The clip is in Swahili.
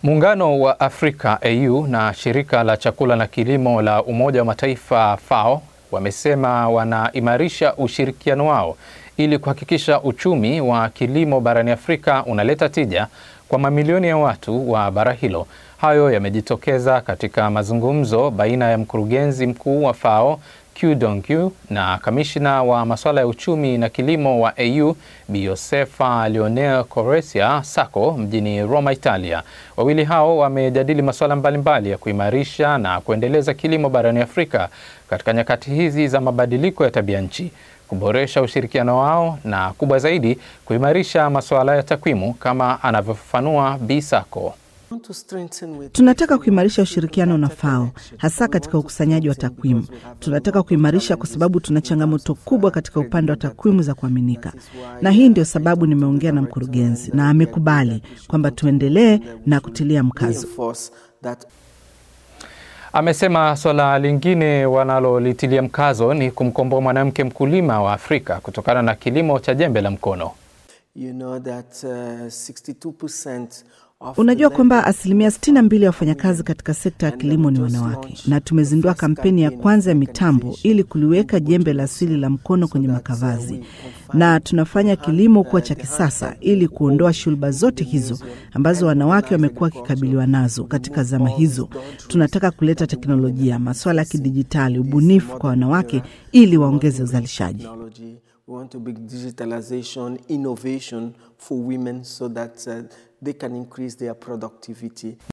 Muungano wa Afrika AU na shirika la chakula na kilimo la Umoja wa Mataifa FAO wamesema wanaimarisha ushirikiano wao ili kuhakikisha uchumi wa kilimo barani Afrika unaleta tija kwa mamilioni ya watu wa bara hilo. Hayo yamejitokeza katika mazungumzo baina ya mkurugenzi mkuu wa FAO Q Donkyu na kamishna wa masuala ya uchumi na kilimo wa AU Bi Josefa Leonel Coresia Sacco mjini Roma, Italia. Wawili hao wamejadili masuala mbalimbali ya kuimarisha na kuendeleza kilimo barani Afrika katika nyakati hizi za mabadiliko ya tabia nchi, kuboresha ushirikiano wao na kubwa zaidi, kuimarisha masuala ya takwimu kama anavyofafanua Bi Sacco. Tunataka kuimarisha ushirikiano na FAO hasa katika ukusanyaji wa takwimu. Tunataka kuimarisha kwa sababu tuna changamoto kubwa katika upande wa takwimu za kuaminika, na hii ndio sababu nimeongea na mkurugenzi na amekubali kwamba tuendelee na kutilia mkazo. Amesema swala lingine wanalolitilia mkazo ni kumkomboa mwanamke mkulima wa Afrika kutokana na kilimo cha jembe la mkono. You know that, uh, 62% of Unajua the kwamba asilimia 62 ya wafanyakazi katika sekta ya kilimo ni wanawake, na tumezindua kampeni ya kwanza ya mitambo ili kuliweka jembe la asili la mkono kwenye makavazi, na tunafanya kilimo kuwa cha kisasa ili kuondoa shulba zote hizo ambazo wanawake wamekuwa wakikabiliwa nazo katika zama hizo. Tunataka kuleta teknolojia, masuala ya kidijitali, ubunifu kwa wanawake ili waongeze uzalishaji. technology. We want to bring digitalization, innovation for women so that uh, they can increase their productivity.